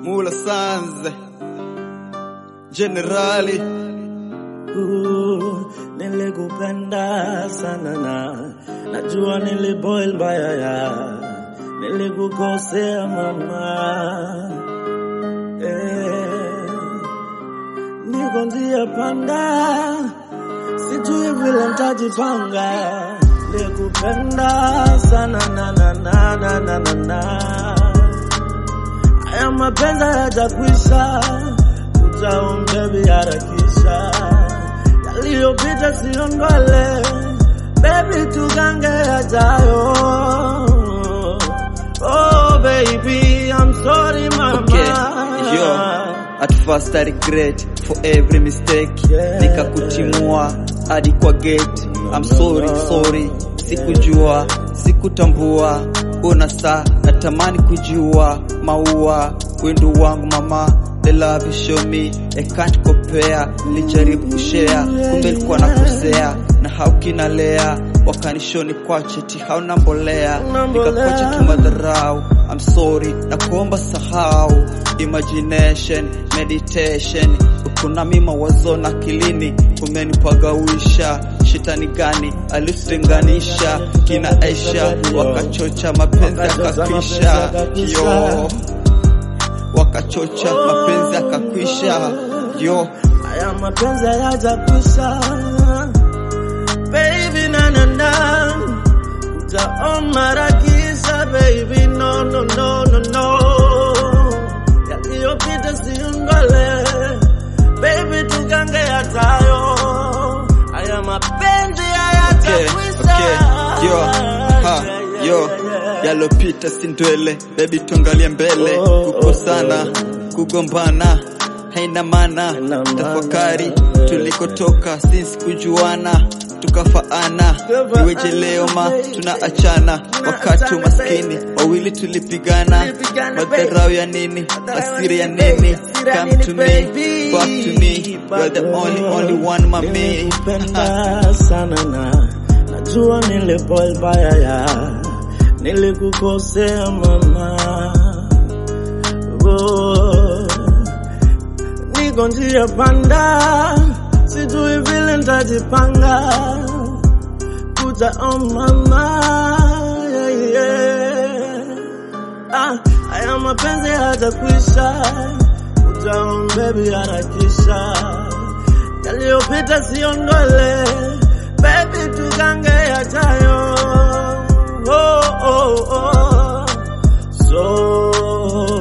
Mula Sanze Generali Uh, nilikupenda sana na najua niliboil mbaya ya nilikukosea mama eh, niko njia panda sijui vile ntajipanga nilikupenda sana na na na na na na na haya mapenzi hayajakwisha utaongebi harakisha yaliyopita sio ndwele baby tugange yajayo oh baby I'm sorry mama Okay, yo. At first I regret for every mistake Yeah. Nikakutimua hadi kwa gate I'm sorry, sorry Sikujua, sikutambua Una saa natamani kujua Maua, wendo wangu mama The love you show me, I can't compare Nilijaribu kushare, kumbe ilikuwa nakosea Na haukinalea Wakanishoni kwa cheti hauna mbolea Nikakocha kimadharau I'm sorry, na kuomba sahau Imagination, meditation Ukuna mima wazo na kilini Umenipagawisha Shitani gani alitutenganisha Kina Aisha Wakachocha mapenzi akakwisha Yo Wakachocha mapenzi akakwisha Yo haya mapenzi hayajakwisha baby na na na utaomarakisha baby no no no no no yaliyopita siungale baby tugange yatayo haya mapenzi Okay, hayajakwisha okay, yo, ha, yo, yalopita si ndwele, baby tuangalie mbele, Oh, kukosana, kugombana, haina maana, Haina maana. tafakari, tulikotoka since kujuana, tukafaana, iweje leo ma tunaachana, wakati maskini wawili tulipigana, Tulipigana, madharau ya nini, asiri ya nini, come to me, back to me, you're the only, only one mami. Nilikupenda sana na najua niliboil baya ya nilikukosea mama oh, niko njia panda sijui vile ntajipanga kuja on mama yeah, yeah. Ah, haya mapenzi hayajakwisha utaon baby harakisha yaliyopita sio ndwele baby tugange yajayo oh, oh, oh. so